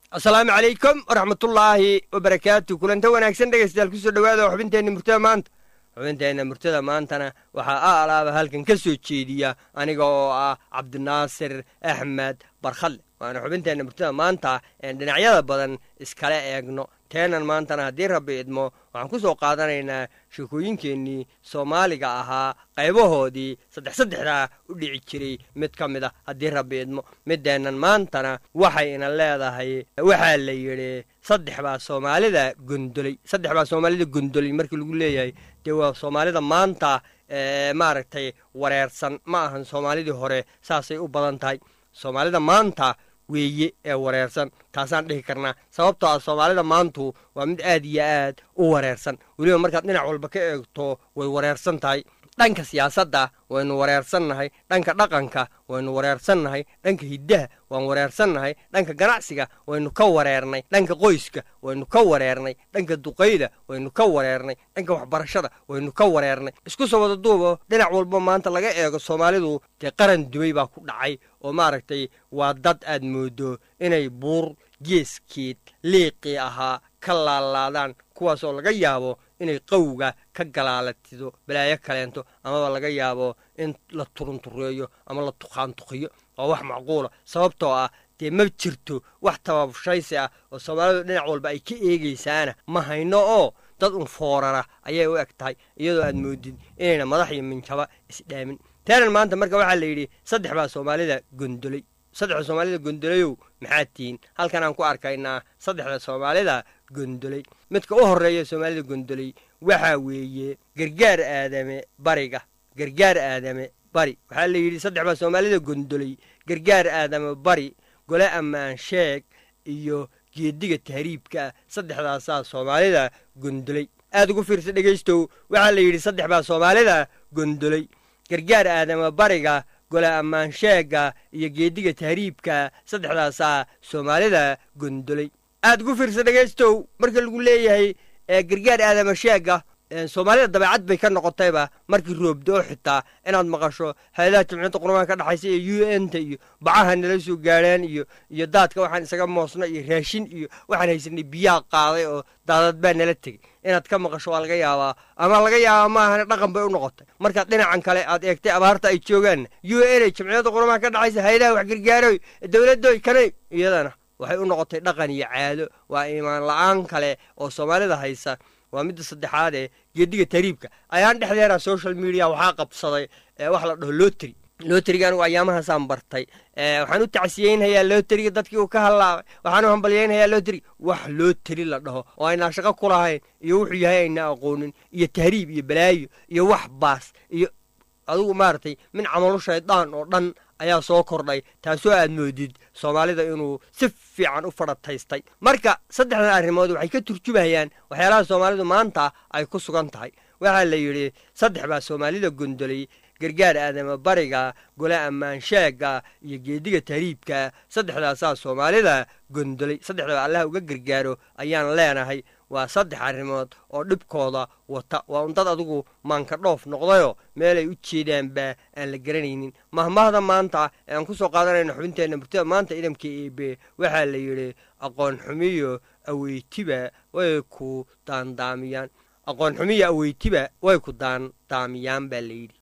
asalaamu calaykum waraxmatullaahi wabarakaatu kulanta wanaagsan dhegaystayaal kusoo dhowaada oo xubinteenna murtada maanta xubinteenna murtada maantana waxaa a alaaba halkan ka soo jeediya aniga oo ah cabdinaasir axmed barkhadle waana xubinteenna murtada maanta een dhinacyada badan iskala eegno teenan maantana haddii rabbi idmo waxaan ku soo qaadanaynaa sheekooyinkeennii soomaaliga ahaa qaybahoodii saddex saddexdaa u dhici jiray mid ka mid a haddii rabbi idmo middeennan maantana waxayna leedahay waxaa la yidhi saddex baa soomaalida gondoley saddex baa soomaalida gondoley markii lagu leeyahay dee waa soomaalida maanta maaragtay wareersan ma ahan soomaalidii hore saasay u badan tahay soomaalida maanta weeye ee wareersan taasaan dhihi karnaa sababtoo ah soomaalida maantu waa mid aad iyo aad u wareersan weliba markaad dhinac walba ka eegto way wareersan tahay dhanka siyaasadda waynu wareersannahay dhanka dhaqanka waynu wareersannahay dhanka hiddaha waan wareersannahay dhanka ganacsiga waynu ka wareernay dhanka qoyska waynu ka wareernay dhanka duqayda waynu ka wareernay dhanka waxbarashada waynu ka wareernay isku soo wada duubo dhinac walba maanta laga eego soomaalidu dee qaran dumay baa ku dhacay oo maaragtay waa dad aad moodo inay buur geeskeed liiqii ahaa ka laalaadaan kuwaas oo laga yaabo inay qawga ka galaalatido balaayo kaleento amaba laga yaabo in la turuntureeyo ama la tuqaantuqiyo waa wax macquula sababtoo ah dee ma jirto wax tababushaysi ah oo soomaalidu dhinac walba ay ka eegaysaana ma hayno oo dad un foorara ayay u eg tahay iyadoo aad moodid inayna madax iyo minjaba isdhaamin taanan maanta marka waxaa la yidhi saddex baa soomaalida gondoley saddexda soomaalida gondolayow maxaad tihiin halkan aan ku arkaynaa saddexda soomaalida gondoley midka u horreeya soomaalida gondoley waxaa weeye gargaar aadame bariga gargaar aadame bari waxaa la yidhi saddex baa soomaalida gondoley gargaar aadame bari gole ammaan sheeg iyo geediga tahriibka saddexdaasaa soomaalida gondoley aad ugu fiirsa dhegaystow waxaa la yidhi saddex baa soomaalida gondoley gargaar aadame bariga gole ammaan sheega iyo geediga tahriibka saddexdaasaa soomaalida gondoley aad ugu fiirsa dhegaystow marka lagu leeyahay gargaar aadama sheega soomaalida dabeecad bay ka noqotayba markii roobdoo xitaa inaad maqasho hay-adaha jimciyadda qurmaan ka dhexaysa iyo u n ta iyo bacaha nala soo gaadhaan iyo iyo daadka waxaan isaga moosna iyo raashin iyo waxaan haysanay biyaha qaaday oo daadad baa nala tegey inaad ka maqasho waa laga yaabaa ama laga yaabaa maahane dhaqan bay u noqotay markaad dhinacan kale aad eegtay abaarta ay joogaanna u n a jimciyadda qurmaan ka dhexaysa hay-adaha wax gargaaroy dowladdoy kanay iyadana waxay u noqotay dhaqan iyo caado waa iimaan la-aan kale oo soomaalida haysa waa midda saddexaad ee geediga tahriibka ayaan dhexdeena social media waxaa qabsaday wax la dhaho loteri loteriga anigu ayaamahaasaan bartay waxaan u tacsiyeynhayaa loteriga dadkii uu ka hallaabay waxaan u hambalyeynhayaa loteriga wax loteri la dhaho oo aynaa shaqo ku lahayn iyo wuxuu yahay ayna aqoonin iyo tahriib iyo balaayo iyo wax baas iyo adugu maaragtay min camalu shaydaan oo dhan ayaa soo kordhay taasoo aad moodid soomaalida inuu si fiican u fadhataystay marka saddexdan arrimood waxay ka turjumayaan waxyaalaha soomaalidu maanta ay ku sugan tahay waxaa la yidhi saddex baa soomaalida gondoley gargaar aadama bariga gole ammaan sheega iyo geediga tahriibka saddexdaasaa soomaalida gondoley saddexdaba allaha uga gargaaro ayaan leenahay waa saddex arrimood oo dhibkooda wata waa un dad adigu maanka dhoof noqdayoo meelay u jeedaanba aan la garanaynin mahmahda maanta ee aan ku soo qaadanayno xubinteenna murtada maanta idamka eebe waxaa la yidhi aqoon xumiyo aweytiba way ku daandaamiyaan aqoon xumiyo aweytiba way ku daandaamiyaan baa la yidhi